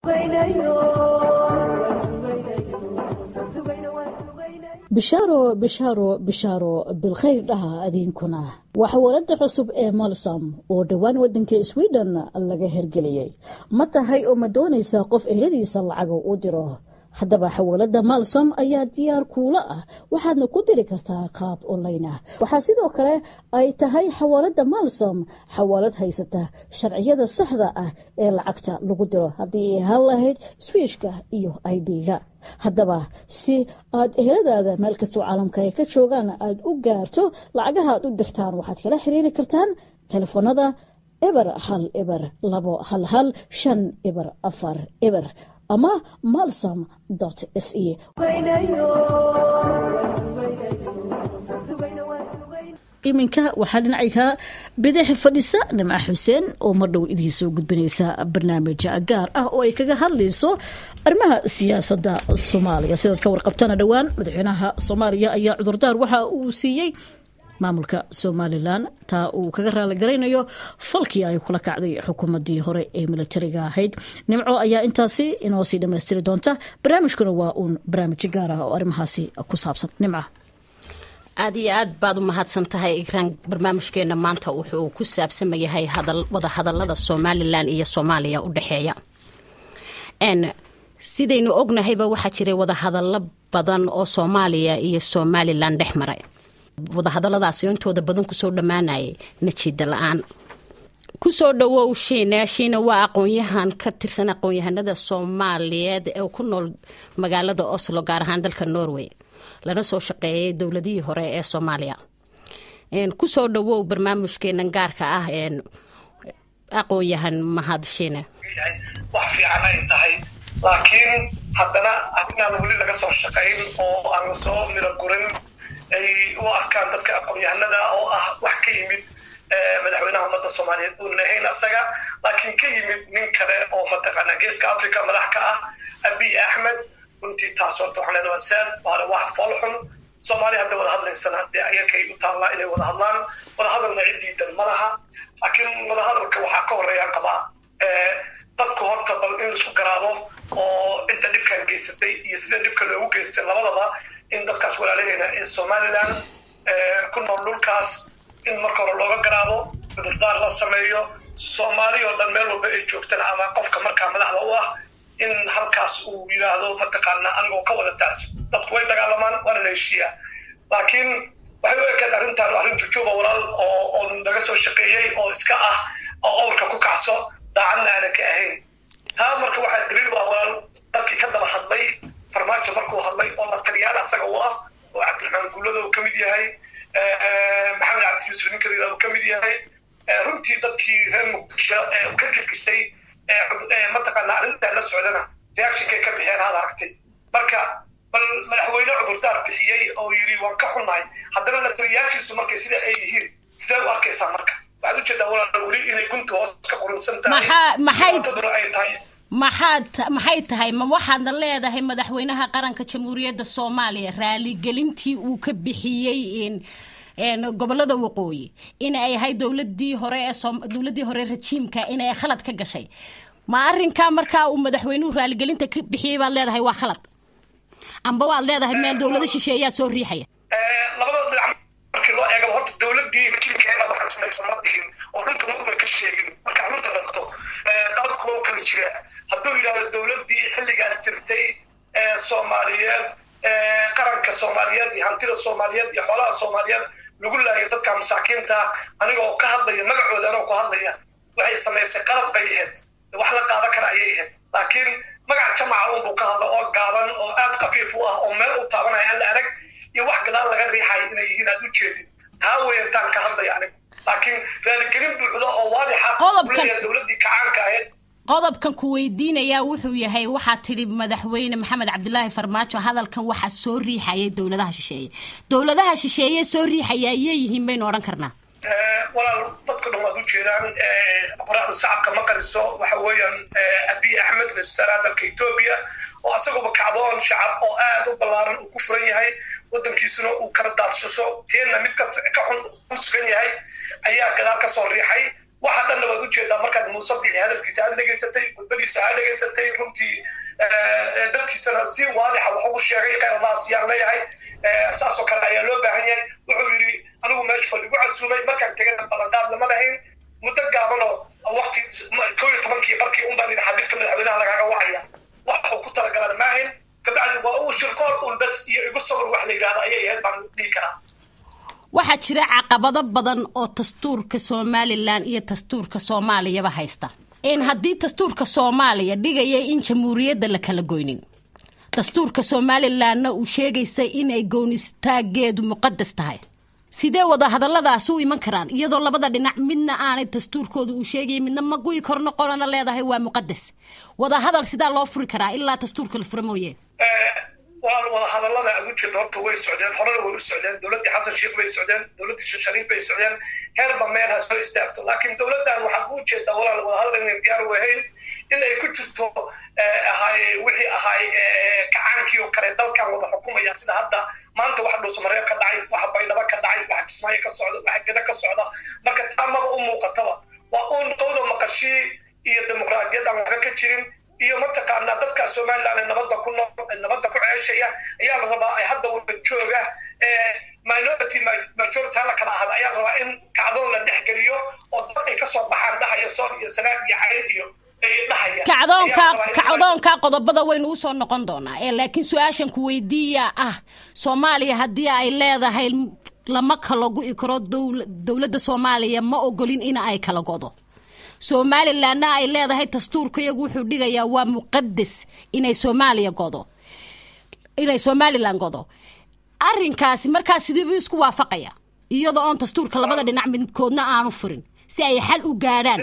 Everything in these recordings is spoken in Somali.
bishaaro bishaaro bishaaro bilkhayr dhaha adiinkuna waa xawaalada cusub ee malsam oo dhowaan wadanka sweden laga hergeliyey ma tahay oo ma doonaysaa qof ehladiisa lacaga u diro haddaba xawaalada malsom ayaa diyaar kuula ah waxaadna ku diri kartaa qaab online ah waxaa sidoo kale ay tahay xawaalada malsom xawaalad haysata sharciyada saxda ah ee lacagta lagu diro haddii ay ahaan lahayd swiishka iyo idga haddaba si aad eheladaada meel kastoo caalamka ay ka joogaan aad u gaarto lacagaha aad u dirtaan waxaad kala xiriiri kartaan telefoonada eber hal eber labo hal hal shan eber afar eber ama malsom s e iminka waxaa dhinacayka bidix fadhisa nimca xuseen oo mardhow idiin soo gudbinaysa barnaamij gaar ah oo ay kaga hadlayso arrimaha siyaasadda soomaaliya sidaad ka warqabtana dhowaan madaxweynaha soomaaliya ayaa cudurdaar waxa uu siiyey maamulka somalilan taa uu kaga raaligaraynayo falkii ay kula kacday xukuumadii hore ee militariga ahayd nimco ayaa intaasi inoo sii dhammaystiri doonta barnaamijkuna waa uun barnaamij gaar ah oo arrimahaasi ku saabsan nimca aad iyo aad baad u mahadsan tahay ikraan barnaamijkeena maanta wuxuu ku saabsama yahay wada hadalada somalilan iyo soomaaliya u dhexeeya sidaynu ognahayba waxaa jiray wadahadalo badan oo soomaaliya iyo somalilan dhex maray wadahadaladaasi intooda badan kusoo dhammaanayay najiida la-aan kusoo dhawow shiina shiina waa aqoonyahan ka tirsan aqoon-yahanada soomaaliyeed ee ku nool magaalada oslo gaar ahaan dalka norway lana soo shaqeeyay dowladihii hore ee soomaaliya kusoo dhawow barnaamijkeenan gaarka ah aqoon-yahan mahad shiine wax fiican ay tahay laakiin haddana inaan weli laga soo shaqayn oo aan lasoo miro gurin ay u arkaan dadka aqoon-yahanada oo ah wax ka yimid madaxweynaha ummadda soomaaliyeed uunan ahayn asaga laakiin ka yimid nin kale oo mataqaana geeska africa madax ka ah abiy axmed runtii taas horta waxaan leenahay saad waana wax foolxun soomaaliya hadda wada hadlaysana dee ayakay u taallaa inay wada hadlaan wada hadalna ciddiidan ma laha laakiin wada hadalka waxaa ka horeeyaan qabaa dadku horta bal in laisku garaabo oo inta dhibkan geysatay iyo sida dhibka loogu geystay labadaba in dadkaas walaalaheena ee somalilan ku nool dhulkaas in marka hore looga garaabo cudurdaar la sameeyo soomaali oo dhan meel walba ay joogtaan ama qofka markaa madaxda u ah in halkaas uu yidhaahdo mataqaana anigoo ka wada taas dadku way dagaalamaan waana la heshiiyaa laakiin waxay u ekaed arrintan arrin jujuuba walaal oo oo laga soo shaqeeyey oo iska ah oo owrka ku kacso daacadna aanan ka ahayn taa marka waxaa daliil u ah walaal dadkii ka daba hadlay farmaajo markuu hadlay oo la taliyaan asaga u ah oo cabdiraxmaan guulada uu ka mid yahay maxamed cabdi yuusuf ninka layidhahdo uu ka mid yahay runtii dadkii reer muqdisho ee ka kirgisay mataqaana arrintan la socdana reactionkay ka bixeen aad aragtay marka bal madaxweyne cudurdaar bixiyey oo yidhi waan ka xunnahay haddana la taliyaashiisu markay sida ay yihiin sidee u arkaysaa marka waxaad ujeedaa walaal weli inay gunta hoos ka qurunsan tahay ay tahay maxaad maxay tahay ma waxaadna leedahay madaxweynaha qaranka jamhuuriyadda soomaaliya raaligelintii uu ka bixiyey gobolada waqooyi inay ahay dowladii hore ee dowladii hore rajiimka inay khalad ka gashay ma arrinkaa markaa uu madaxweynuhu raaligelinta ka bixiyey baad leedahay waa khalad amba waad leedahay meel dowlado shisheeyaa soo riixaya labada dhinac markii loo eego horta dowladii rajiimkeeda waxaan samaysan ma dhihin oo runta ma ka sheegin marka runta dhaqto qaladkuba u kala jira hadduu yidhahdo dowladii xilligaas jirtay ee soomaaliyeed qaranka soomaaliyeed iyo hantida soomaaliyeed iyo xoolaha soomaaliyeed lagu laayo dadka masaakiinta anigoo ka hadlaya magacooda anoo ku hadlaya waxay samaysay qalad bay ahayd wax la qaadan kara ayay ahayd laakiin magaca jamaca unbuu ka hadla oo gaaban oo aad khafiif u ah oo meel u taabanaya aan la arag iyo wax gadaal laga riixayo inay yihiin aad u jeedid taa weyantaan ka hadlaya anigu laakiin raaligelin buuxda oo waadixa kuleeyahay dowladdii kacaanka ahayd qodobkan ku weydiinayaa wuxuu yahay waxaa tidhi madaxweyne maxamed cabdilaahi farmaajo hadalkan waxaa soo riixayay dowladaha shisheeye dowladaha shisheeye soo riixaya ayay yihiin baynu odhan karnaa walaal dadku dhan waad u jeedaan qoraxda shacabka ma qariso waxa weeyaan abiy axmed ra-isul wasaaraha dalka etoobiya oo asaguba kacdoon shacab oo aad u ballaaran uu ku furan yahay waddankiisuna uu kala daadshaso teenna mid kasta ka xun u sugan yahay ayaa gadaal ka soo riixay waxa dhanna waad ujeedaa markaad muuse bixi hadalkiisa aad dhegaysatay gudbadiisa aad dhegaysatay runtii dadkiisana si waadixa wax ugu sheegay kheyradaas yaan leeyahay saasoo kale ayaa loo baahan yahay wuxuu yidhi anigu meesha fal igu casuumay markaan tegana ballanqaad lama lahayn muddo gaabanoo waqti koo iyo tobankii barkii un baan yidhi xabiiska madaxweynaha lagaaga wacaya wax uu ku talagalan maahayn kabacdi waa uu shirqool un bas iyo igu sawir wax la yidhahda ayay ahayd baan dhihi karaa waxaa jira caqabado badan oo dastuurka somalilan iyo dastuurka soomaaliyaba haysta in haddii dastuurka soomaaliya dhigaya in jamhuuriyadda la kala goynin dastuurka somalilanna uu sheegaysa inay goonistaageedu muqadas tahay sidee wada hadalladaas u iman karaan iyadoo labada dhinac midna aanay dastuurkooda uu sheegaya midna ma guyi korno qolana leedahay waa muqadas wada hadal sidaa loo furi karaa ilaa dastuurka la fura mooye waa wada hadallada ugu jirta horta way socdeen horena way u socdeen dowladdii xasan sheekh bay socdeen dowladdii sheekh shariif bay socdeen heerba meel ha soo istaagto laakiin dowladdan waxaa ku ujeedaa walaal wada hadal inay diyaar u ahayn in ay ku jirto ahay wixii ahay kacaankii oo kale dalkan wada xukumaya sida hadda maanta waxa dhuusamareeb ka dhacay waxa baydhabo ka dhacay waxa kismaayo ka socda waxa geda ka socda marka taa maba u muuqataba waa uun qowda maqashii iyo dimuqraadiyad aan waxba ka jirin iyo mataqaanaa dadka somaliland nabadda ku nool nabadda ku ceeshaya ayaa la rabaa ay hadda wada jooga minority majority hala kala ahada ayaa la rabaa in kacdoon la dhexgeliyo oo dad ay kasoo baxaan dhahaya soor iyo sanaag iyo cayn iyo kacdoonka kacdoonka qodobada waynu usoo noqon doonaa ee laakiin su-aashan ku weydiiya ah soomaaliya haddii ay leedahay lama kala gu'i karo dowladda soomaaliya ma ogolin in ay kala godo somalilanna ay leedahay dastuurka iyagu wuxuu dhigayaa waa muqadas inay soomaaliya godo inay somalilan godo arrinkaasi markaas sidiibu isku waafaqaya iyadoo oon dastuurka labada dhinac midkoodna aanu furin si ay xal u gaadhaan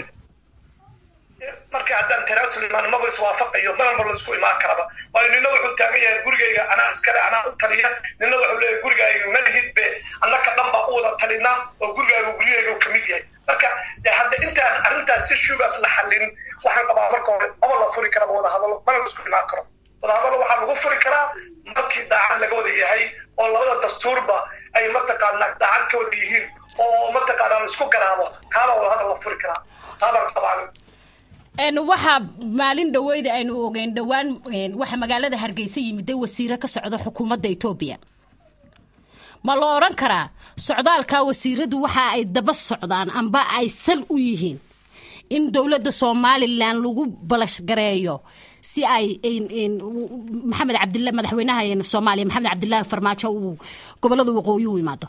marka haddaan tanaasul imaan maba iswaafaqayo malanba la isku imaan karaba waayo nina wuxuu taagan yahay gurigayga anaa iskale anaa u taliya nina wuxuu leeyahay gurigayga malihidbe annaka dhan baa u wada talina oo gurigayga guryahayga uu kamid yahay marka de hadda intaan arrintaas issuegaas la xallin waxaan qabaa marka hore maba la furi karaba wada hadalo mana la isku imaan karo wada hadalo waxaa lagu furi karaa markii daacad laga wada yahay oo labada dastuurba ay mataqaanaa daacad ka wada yihiin oo mataqaanaa la isku garaabo kaabaa wada hadal la furi karaa taabaan qabaa waxaa maalin dhaweyda aynu ogeyn dhowaan waxaa magaalada hargeysa yimid wasiiro ka socda xukuumadda etoobiya ma la odhan karaa socdaalka wasiiradu waxa ay daba socdaan amba ay sal u yihiin in dowladda somalilan lagu balashgareeyo si ay maxamed cabdila madaxweynaha soomaaliya maxamed cabdilaahi farmaajo uu gobolada waqooyi u imaado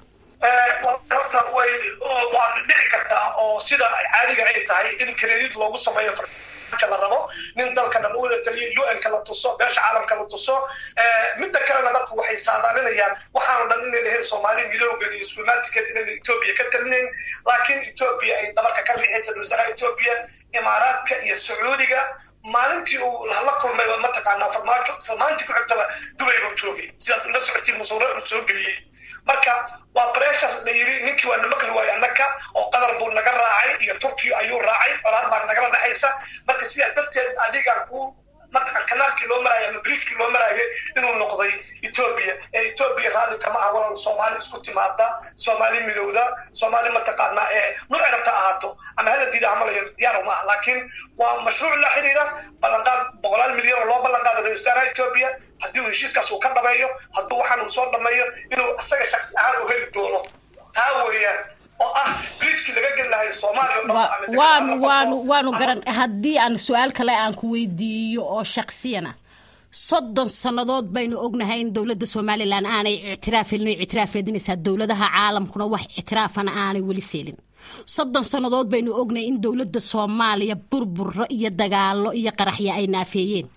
horta way waa dhici kartaa oo sida caadiga ay tahay in credit loogu sameeyo la rabo nin dalka dhan u wada taliyo un-ka la tuso beesha caalamka la tuso midda kalena dadku waxay saadaalinayaan waxaanu dhan inay lahayn soomaali midoogeeda iyo iskumaatikeed inayna etoobiya ka talinayn laakiin etoobiya ay dhabarka ka riixaysa wasaaraha etoobiya imaaraadka iyo sacuudiga maalintii uu la kulmay mataqaanaa farmaajo isla maalintii ku xigtaba dubay buu joogay sidaad la socotiin masuure uu soo geliyey marka waa pressure la yiri ninkii waa namaqli waayo annaka oo qadar buu naga raacay iyo turkiya ayuu raacay colaad baa nagala dhexaysa marka sidaa darteed adigaa ku mataqan kanaalkii loo maraayo ama bridgekii loo maraayo inuu noqday etoobiya ee etoobiya raalli kama ah walal soomaali isku timaada soomaali midowda soomaali mataqaanaa ee nuuci rabta ahaato ama hala diida ama la diyaar uma ah laakiin waa mashruuc la xiriira ballanqaad boqolaal milyan oo loo ballanqaado ra-isul wasaaraha etoobiya haddii uu heshiiskaas uu ka dhameeyo hadduu waxaan uu soo dhameeyo inuu isaga shaksi ahaan u heli doono taa weeyaan oo ah bridgekii laga geli lahay soomaaliya waanu waanu waanu garan haddii aan su-aal kale aan ku weydiiyo oo shaksiyana soddon sannadood baynu ognahay in dowladda somalilan aanay ictiraafin ictiraaf raadinaysaa dowladaha caalamkuna wax ictiraafana aanay weli seelin soddon sannadood baynu ognahay in dowladda soomaaliya burburo iyo dagaalo iyo qaraxya ay naafeeyeen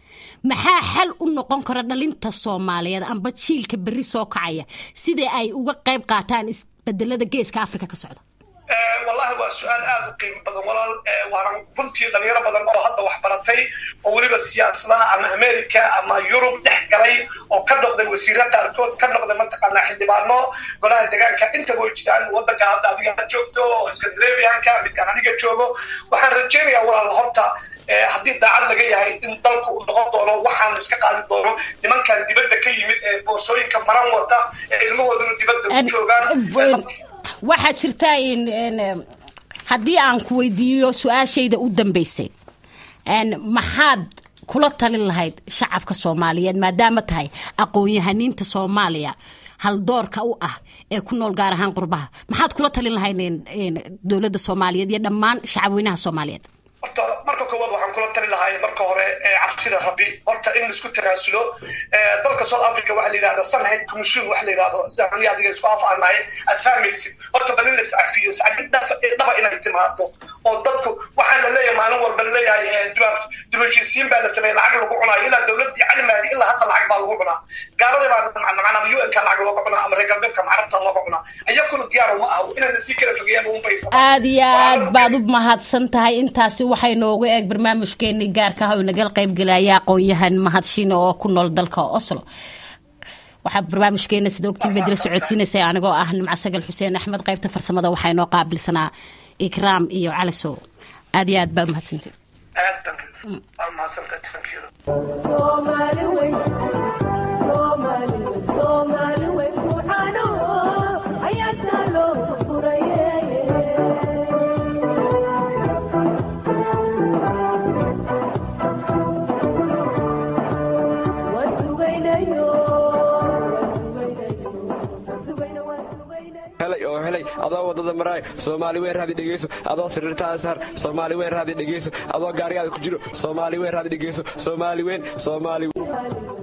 maxaa xal u noqon kara dhalinta soomaaliyeed amba jiilka berri soo kacaya sidai ay uga qayb qaataan isbedelada geeska africa ka socda wallahi waa su-aal aada u qiimo badan walaal waana runtii dhalinyaro badan oo hadda wax baratay oo weliba siyaasadaha ama america ama yurub dhex galay oo ka noqday wasiiro qaarkood ka noqday mataqaanaa xildhibaano golaha deegaanka intaba way jiraan wadanka hadda adiga joogto oo scandinavianka midkaan aniga joogo waxaan rajaynayaa walaal horta haddii daacad laga yahay in dalku uu noqon doono waxaan iska qaadi doono nimankan dibadda ka yimid ee boorsooyinka maran wata ee ilmahooduna dibadda u joogaan waxaa jirta in haddii aan ku weydiiyo su-aashayda u dambeysay maxaad kula talin lahayd shacabka soomaaliyeed maadaama tahay aqoon-yahaniinta soomaaliya haldoorka u ah ee ku nool gaar ahaan qurbaha maxaad kula talin lahayd dowladda soomaaliyeed iyo dhammaan shacabweynaha soomaaliyeed horta marka koowaad waxaan kula tali lahay marka hore cabsida rabbi horta in laisku tanaasulo dalka south africa waxa la yidhahda sunhead commission waxa la yidhahdo sidaan adiga isku afaanahay aad fahmaysid horta bal in la iscafiyo iscafin dhaba inay timaado oo dadku waxaan la leeyahay maalin walba la leeyahay dibashiisiin baa la sameeyey lacag lagu cunayo ilaa dowladii calimaadi ilaa hadda lacag baa lagu cunaa gaaladii baa macnaa un ka lacag looga cunaa ama reer galbeedka carabta looga cunaa ayakuna diyaar uma aha inayna sii kala fogeeyaan unbay aad iyo aad baad u mahadsan tahay intaasi waxay noogu eeg barnaamijkeeni gaarka ah oo nagal qaybgelaya aqoon-yahan mahadshiine oo ku nool dalka oslo waxaa barnaamijkeena sida ogtiin bedela socodsiinaysa anigoo ah nimco sagal xuseen axmed qaybta farsamada waxaa inoo qaabilsanaa ikraam iyo calisow aad iyo aad baa umahadsantiin adoo wadada maraay soomaali weyn raadi dhegeyso adoo sariirtaada saar soomaali weyn raadi dhegeyso adoo gaarigaada ku jiro soomaali weyn raadi dhegeyso soomaali weyn soomaali